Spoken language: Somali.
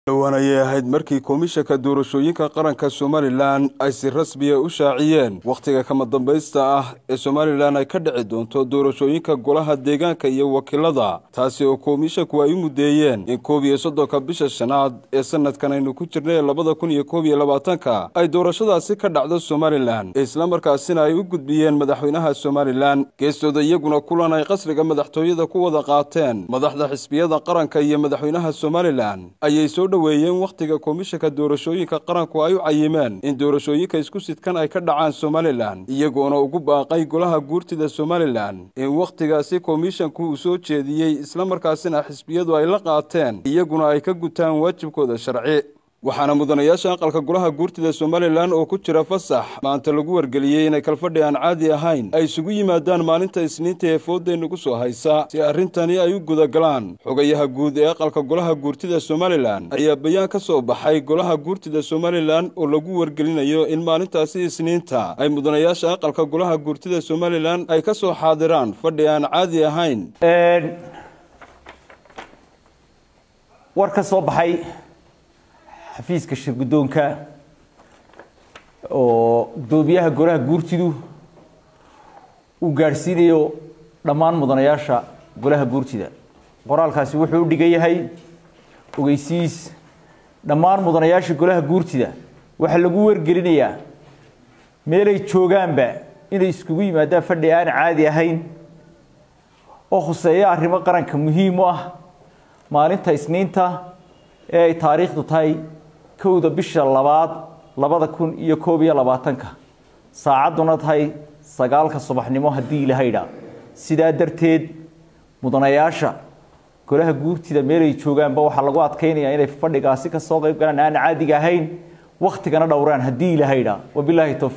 dhowaan ayay ahayd markii komishanka doorashooyinka qaranka somalilan ay si rasmiya u shaaciyeen wakhtiga kama dambaysta ah ee somalilan ay ka dhici doonto doorashooyinka golaha deegaanka iyo wakiilada taasi oo komishanku ay u mudeeyeen in koob iyo soddonka bisha shanaad ee sanadkan aynu ku jirnay labada kun iyo koob iyo labaatanka ay doorashadaasi ka dhacdo somalilan islamarkaasina ay u gudbiyeen madaxweynaha somalilan geestooda iyaguna kulan ay qasriga madaxtooyada ku wada qaateen madaxda xisbiyada qaranka iyo madaxweynaha somalilan ayay soo weeyeen wakhtiga komishanka doorashooyinka qaranku ay u cayimeen in doorashooyinka isku sidkan ay ka dhacaan somalilan iyagoona ugu baaqay golaha guurtida somalilan in wakhtigaasi komishanku uu soo jeediyey islamarkaasina xisbiyadu ay la qaateen iyaguna ay ka gutaan waajibkooda sharci waxaana mudanayaasha aqalka golaha guurtida somalilan oo ku jira fasax maanta lagu wargeliyey inay kalfadhi aan caadi ahayn ay isugu yimaadaan maalinta isniinta ee foodaynagu soo haysa si arrintani ay u gudagalaan xogayaha guud ee aqalka golaha guurtida somalilan ayaa bayaan ka soo baxay golaha guurtida somalilan oo lagu wargelinayo in maalintaasi isniinta ay mudanayaasha aqalka golaha guurtida somalilan ay ka soo xaadiraan fadhi aan caadi ahayn war ka soo baxay xafiiska shir guddoonka oo guddoomiyaha golaha guurtidu uu gaadhsiinayo dhammaan mudanayaasha golaha guurtida qoraalkaasi wuxuu u dhigan yahay ogeysiis dhammaan mudanayaasha golaha guurtida waxaa lagu wargelinayaa meelay joogaanba inay iskugu yimaadaan fadhi aan caadi ahayn oo khuseeya arrimo qaranka muhiim u ah maalinta isniinta ee ay taariikhdu tahay kowda bisha labaad labada kun iyo koob iyo labaatanka saacadduna tahay sagaalka subaxnimo haddii ilahaydha sidaa darteed mudanayaasha golaha guurtida meelay joogaanba waxaa lagu adkaynayaa inay fadhigaasi ka soo qayb galaan aan caadiga ahayn wakhtigana dhowraan haddii ilahaydha wabilaahi towfiiq